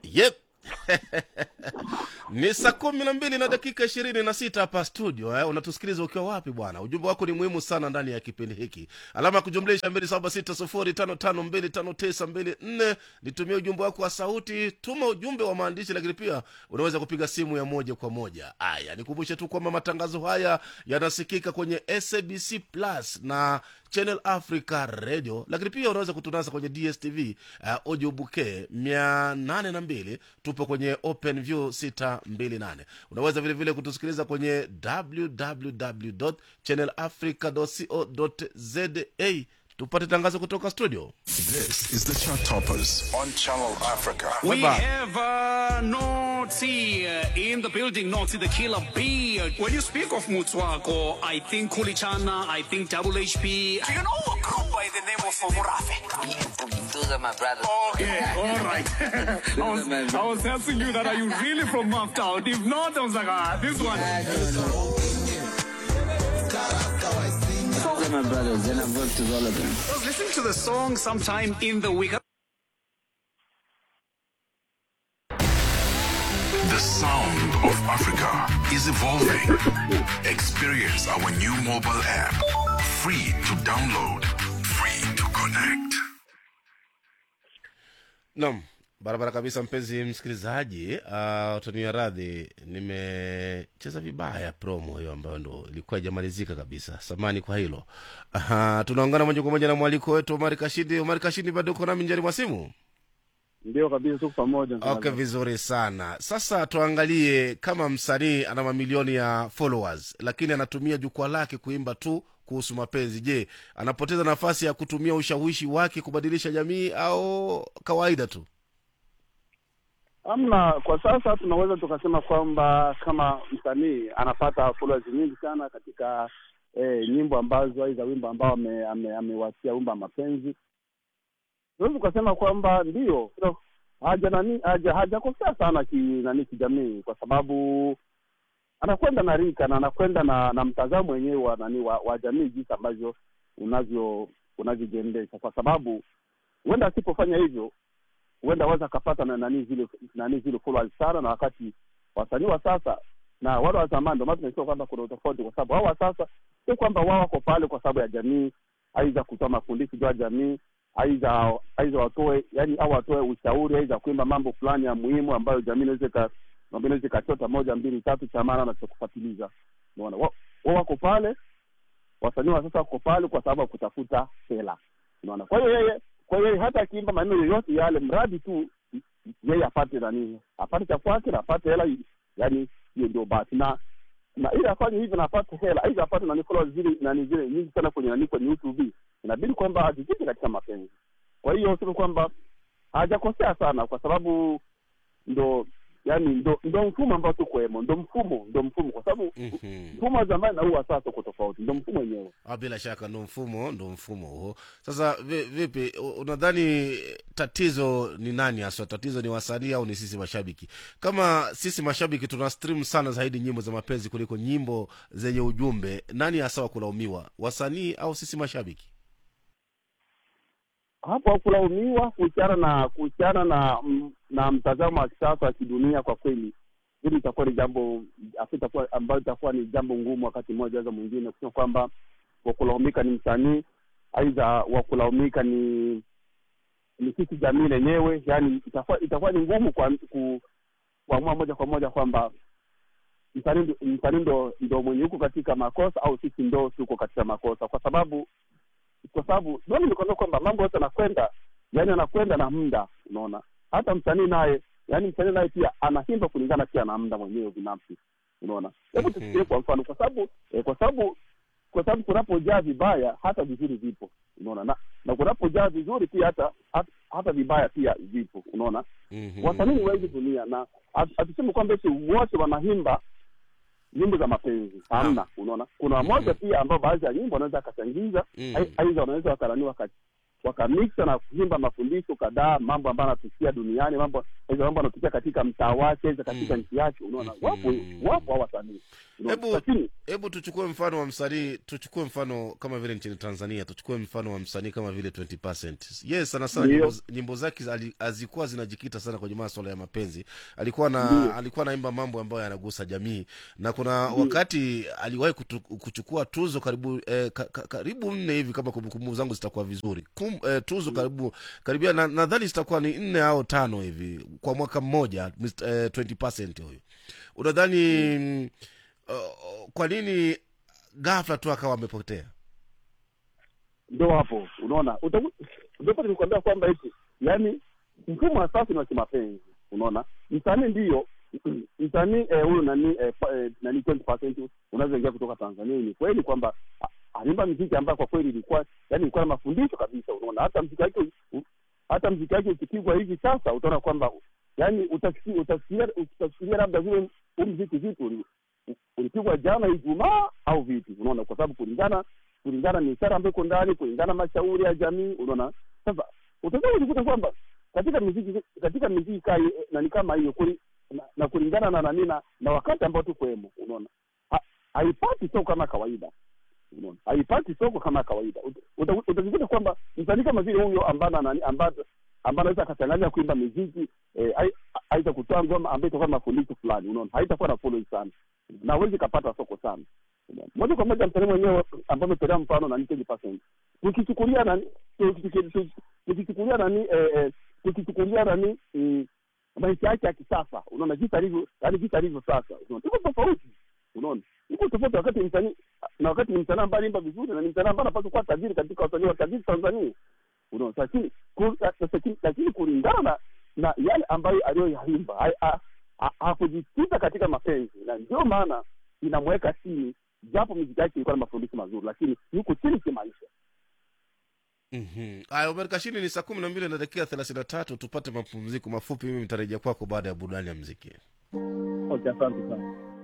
Yep. ni saa kumi na mbili na dakika ishirini na sita hapa studio eh. unatusikiliza ukiwa wapi bwana ujumbe wako ni muhimu sana ndani ya kipindi hiki alama ya kujumlisha mbili saba sita sufuri tano tano mbili tano tisa mbili nne nitumie ujumbe wako wa sauti tuma ujumbe wa maandishi lakini pia unaweza kupiga simu ya moja kwa moja aya nikumbushe tu kwamba matangazo haya yanasikika kwenye sabc plus na channel africa radio lakini pia unaweza kutunasa kwenye dstv uh, audio bouquet mia nane na mbili tupo kwenye open view 628 unaweza vile vile kutusikiliza kwenye www channel africa co za tupate tangazo kutoka studio This is the Chart Toppers on Channel Africa. We Weba. have uh, Noti uh, in the building, Noti the killer bee. When you speak of Mutswako, I think Kulichana, I think Double HP. Do you know a group by the name of Murafe? Those are my brothers. Okay, all right. I, was, I was asking you that, are you really from Maftown? If not, I was like, ah, this one. Those are my brothers, and I've worked with all of them. I was listening to the song sometime in the week. The sound of Africa is evolving. Experience our new mobile app. Free to download, free to connect. nam barabara kabisa mpenzi msikilizaji uh, utania radhi nimecheza vibaya promo hiyo ambayo ndo ilikuwa ijamalizika kabisa samani kwa hilo uh, tunaungana moja kwa moja na mwaliko wetu omari kashindi omari kashindi bado uko nami njani mwa simu ndio kabisa tuko pamoja okay vizuri sana sasa tuangalie kama msanii ana mamilioni ya followers lakini anatumia jukwaa lake kuimba tu kuhusu mapenzi je anapoteza nafasi ya kutumia ushawishi wake kubadilisha jamii au kawaida tu amna kwa sasa tunaweza tukasema kwamba kama msanii anapata followers nyingi sana katika eh, nyimbo ambazo aidha wimbo ambao amewasia ame, amewasia wimbo wa mapenzi tunaweza tukasema kwamba ndio no, haja nani haja hajakosea sana ki nani kijamii kwa sababu anakwenda na rika na anakwenda na na mtazamo wenyewe wa nani wa, wa jamii jinsi ambavyo unavyo unavyojiendesha kwa sababu huenda asipofanya hivyo huenda aweza akapata na nani zile nani zile followers sana na wakati wasanii wa sasa na wale wa zamani ndio maana tunasema kwamba kuna utofauti kwa sababu hao wa sasa sio kwamba wao wako pale kwa sababu ya jamii aidha kutoa mafundisho juu ya jamii aidha aidha watoe yani au watoe ushauri aidha kuimba mambo fulani ya muhimu ambayo jamii inaweza ika- ambayo inaweza ikachota moja mbili tatu cha maana na cha kufuatiliza unaona wao wao wako pale wasanii wa sasa wako pale kwa sababu ya kutafuta hela unaona kwa hiyo yeye kwa hiyo yeye hata akiimba maneno yoyote yale mradi tu yeye apate nani apate cha kwake na apate hela yani hiyo ndio basi na na ili afanye hivyo na apate hela aidha apate nani followers zile nani zile nyingi sana kwenye nani kwenye youtube inabidi kwamba ajikite katika mapenzi kwa hiyo sema kwamba hajakosea sana kwa sababu ndo yani ndo ndo mfumo ambao tukwemo ndo mfumo ndo mfumo kwa sababu Mhm. mfumo wa zamani na huu wa sasa uko tofauti ndo mfumo wenyewe Ah, bila shaka ndo mfumo ndo mfumo huo sasa vi- vipi u- unadhani tatizo ni nani haswa tatizo ni wasanii au ni sisi mashabiki kama sisi mashabiki tuna stream sana zaidi nyimbo za mapenzi kuliko nyimbo zenye ujumbe nani hasa wa kulaumiwa wasanii au sisi mashabiki hapo hakulaumiwa kuhusiana na kuhusiana na mm, na mtazamo wa kisasa wa kidunia kwa kweli hili itakuwa ni jambo afu itakuwa ambayo itakuwa ni jambo ngumu wakati mmoja za mwingine kusema kwamba wakulaumika ni msanii aidha wakulaumika ni ni sisi jamii lenyewe yani itakuwa itakuwa ni ngumu kwa ku, kuamua moja kwa moja kwamba msanii ndo- msanii ndo ndo mwenye huko katika makosa au sisi ndo tuko katika makosa kwa sababu kwa sababu ndio nilikwambia kwamba mambo yote anakwenda yani anakwenda na muda unaona hata msanii naye yani msanii naye pia anaimba kulingana pia na muda mwenyewe binafsi unaona hebu tusikie kwa mfano kwa sababu eh, kwa sababu kwa sababu kunapojaa vibaya hata vizuri vipo unaona na, na kunapojaa vizuri pia hata hata, hata vibaya pia vipo unaona Mhm. wasanii ni wengi dunia na hatu- hatusemi kwamba eti wote wanaimba nyimbo za mapenzi hamna unaona kuna moja pia ambao baadhi ya nyimbo wanaweza akachangiza Mm. ai- aidha wanaweza wakarani waka wakamiksa na kuimba mafundisho kadhaa mambo ambayo anatukia duniani mambo aidha mambo anatukia katika mtaa wake aidha katika Mm. nchi yake unaona Mhm. wapo wapo hao wasanii Unaona? Hebu- lakini hebu tuchukue mfano wa msanii tuchukue mfano kama vile nchini tanzania tuchukue mfano wa msanii kama vile 20 yes sana sana Ndio. nyimbo, nyimbo zake ali- hazikuwa zinajikita sana kwenye maswala ya mapenzi alikuwa na Ndio. alikuwa naimba mambo ambayo yanagusa jamii na kuna wakati aliwahi kutu, kuchukua tuzo karibu eh, ka, ka, karibu nne hivi kama kumbukumbu zangu zitakuwa vizuri Kum, eh, tuzo karibu karibia na- nadhani zitakuwa ni nne au tano hivi kwa mwaka mmoja Mr. eh, 20 huyu unadhani mm. uh, kwa nini ghafla tu akawa amepotea ndo hapo unaona Utaku- ndipo nilikwambia kwamba eti yani mfumo wa sasa ni wa kimapenzi unaona msanii ndiyo msanii eh, huyu nani eh, pa- eh, nani 20% unaweza ingia kutoka tanzania ni kweli kwamba a- alimba mziki ambayo kwa kweli ilikuwa yani ilikuwa na mafundisho kabisa unaona hata mziki wake u- hata mziki wake ukipigwa hivi sasa utaona kwamba yani utasikia utasikia utafikiria labda vile huu mziki vipi uli- u- ulipigwa jana ijumaa au vipi unaona kwa sababu kulingana kulingana ni ishara ambayo iko ndani kulingana mashauri ya jamii unaona sasa utakuwa kujikuta kwamba katika miziki katika miziki kai nani kama hiyo kuli, na, na kulingana na nani na, na wakati ambao tukwemo unaona Ha- haipati soko kama kawaida unaona haipati soko kama kawaida Ut- uta- utajikuta kwamba msanii kama vile huyo ambana nani ambaye ambaye anaweza akachanganya kuimba miziki eh, ai- aidha kutoa ngoma ambayo itakuwa na mafundisho fulani unaona haitakuwa na following sana na hawezi kapata soko sana Unaona? moja kwa moja msanii mwenyewe ambaye ametolea mfano nani 20% tukichukulia nani tuki- tuki- tukichukulia nani eh, eh, tukichukulia nani mm, maisha yake ya kisasa unaona jinsi alivyo yani jinsi alivyo sasa unaona iko tofauti unaona iko tofauti wakati msanii na wakati ni msanii ambaye alimba vizuri na ni msanii ambaye anapaswa kuwa tajiri katika wasanii wa tajiri Tanzania unaona lakini ku- lakini- lakini kulingana na yale ambayo aliyoyaimba ha- ha- ha- hakujikita katika mapenzi na ndio maana inamweka chini japo miziki yake ilikuwa na mafundisho mazuri lakini yuko chini kimaisha Mhm. Aya, Omar Kashini, ni saa kumi na mbili na dakika thelathini na tatu. Tupate mapumziko mafupi. Mimi nitarejea kwako baada ya burudani ya mziki. okay asante sana